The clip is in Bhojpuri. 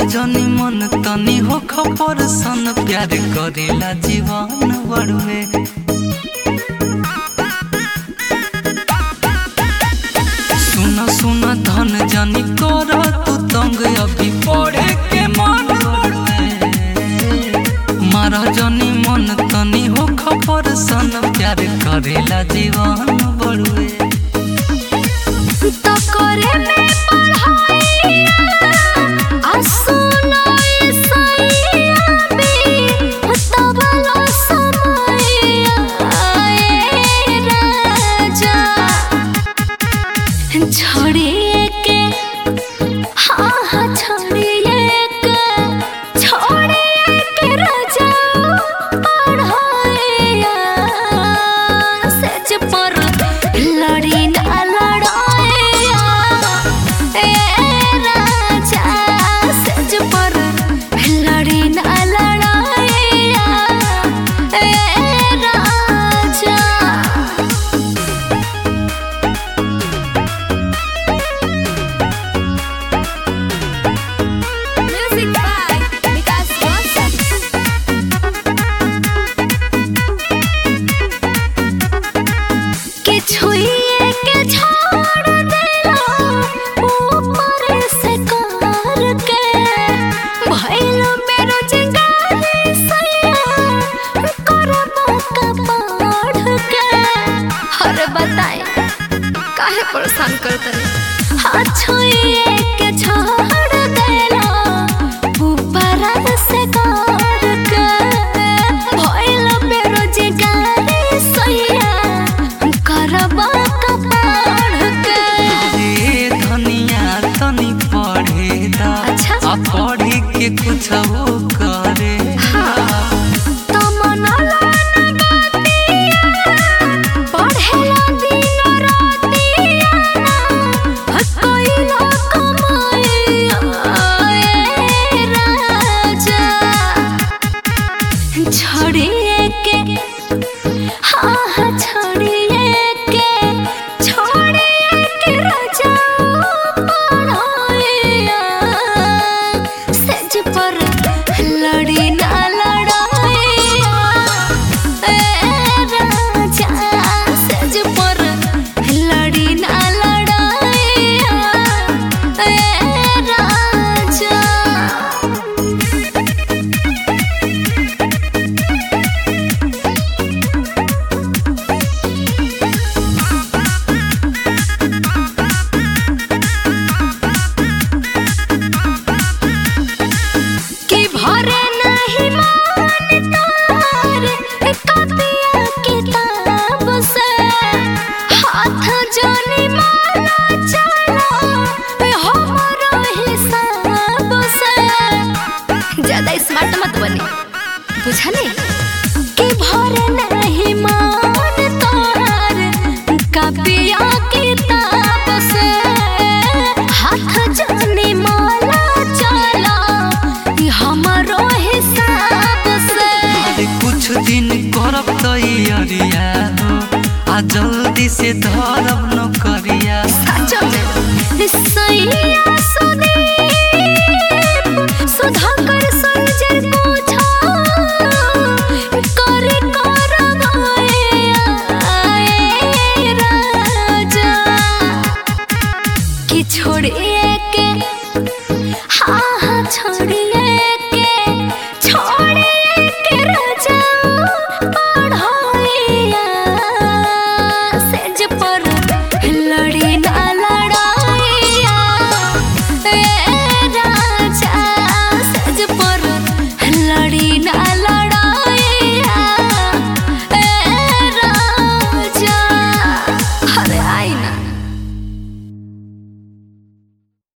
जनी मन तनी हो खपर सन प्यार करेला जीवन बड़ुए सुन सुन धन जनी कर तू तंग अभी पढ़े के मन बड़ुए मारा जनी मन तनी हो खपर सन प्यार करेला जीवन बड़ुए तो करे में पढ़ाई आ सुनाई सैया बे तब लो समैया ए राजा छोड़िए के हाँ हाँ छोड़िए के छोड़िए के राजा पढ़ाइया सच पर लड़ी ना लड़ाइया ए राजा सच पर लड़ी ना लड़ाइया ए राजा Music by Vikas Roshan. के छुइए के छोड़ देला ऊपर से कार के भइल बेरोजगारी सैया करबा का पढ़ के अरे बताए काहे परेशान करते हाथ छुइए के छोड़ देला ऊपर से कार के भइल बेरोजगारी सैया करबा का पढ़ के रे धनिया तनी पढ़े दा अच्छा। आ पढ़ी के कुछ वो करे तमन्ना लगातिया, पढ़ेला दिन रातिया, कइला कमाइया, ए राजा। छोड़िए के हाँ हाँ छोड़िए के छोड़िए के राजा पढ़ाइया सेज पर लड़ी ना लड़ाइया ए राजा सेज पर लड़ी ना लड़ाइया ए राजा कि भरे नहीं मान तार कपिया किताब से हाथ जोनी माला चला हमरो हिसाब से ज्यादा स्मार्ट मत बने बुझले कि भरे नहीं मान तार कपिया किताब से हाथ जोनी माला चला हमरो हिसाब से अरे कुछ दिन करब तैयारिया हो आ जल्दी से धरब नौकरिया सचो में सैया सुदीप सुधाकर संजय पूछा करे करवाइया ए राजा कि छोड़िए के हाँ हाँ छोड़िए